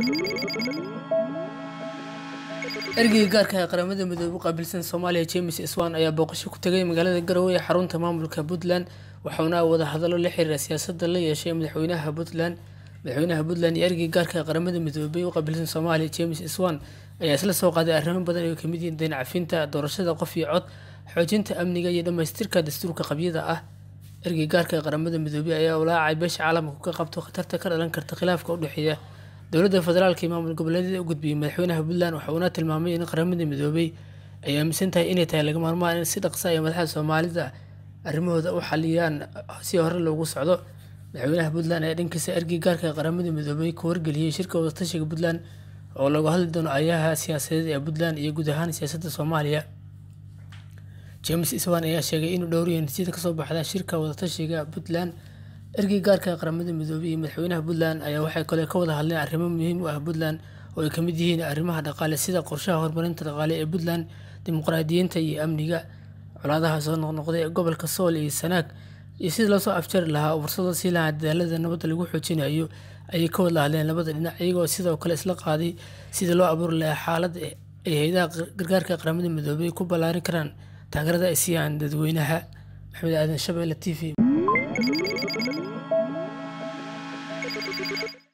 ergeyga gaarka ee qaramada midoobe u qaabilsan soomaaliya james iswan ayaa booqasho ku tegay magaalada garowe ee xarunta maamulka puntland waxauna wada hadallo la xiriira siyaasadda la yeeshay madaxweynaha puntland madaxweynaha puntland iyo ergeyga gaarka ee qaramada midoobey u qaabilsan soomaaliya james iswan ayaa isla soo qaaday arrimo badan ay kamid yihiin dayn cafinta doorashada qof iyo cod xoojinta amniga iyo dhammaystirka dastuurka qabyada ah ergey gaarka ee qaramada midoobey ayaa walaacay beesha caalamka ka qabto khatarta ka dhalan karta khilaafka u dhexeeya dowladda federaalka iyo maamul goboleedyada u gudbiyey madaxweynaha puntland waxa uuna tilmaamay in qaramada midoobey ay aaminsan tahay inay tahay laga maarmaan in si dhaqsa ay madaxda soomaalida arrimahooda u xaliyaan si hore loogu socdo madaxweynaha puntland ayaa dhankiisa ergey gaarka ee qaramada midoobey ku wargeliyey shirka wadatashiga puntland oo lagu hadli doono ayaha siyaasadeed ee puntland iyo guud ahaan siyaasadda soomaaliya james iswan ayaa sheegay inuu dhowriyo natiijada kasoo baxda shirka wadatashiga puntland ergey gaarka ee qaramada midoobey iyo madaxweynaha puntland ayaa waxay kale ka wada hadleen arrimo muhiim u ah puntland oo ay kamid yihiin arrimaha dhaqaale sida qorshaha horumarinta dhaqaale ee puntland dimuqraadiyiinta iyo amniga colaadaha soo noqnoqday ee gobolka sool iyo sanaag iyo sidii loosoo afjari lahaa oo fursado sii lahaa dadaalada nabadda lagu xoojinayo ayay ka wada hadleen labada dhinac iyagoo sidoo kale isla qaaday sidii loo abuuri lahaa xaalad ay hay-adaha gargaarka qaramada midoobey ku ballaarin karaan taageerada ay siiyaan dadweynaha maxamed aadan shabeelle t v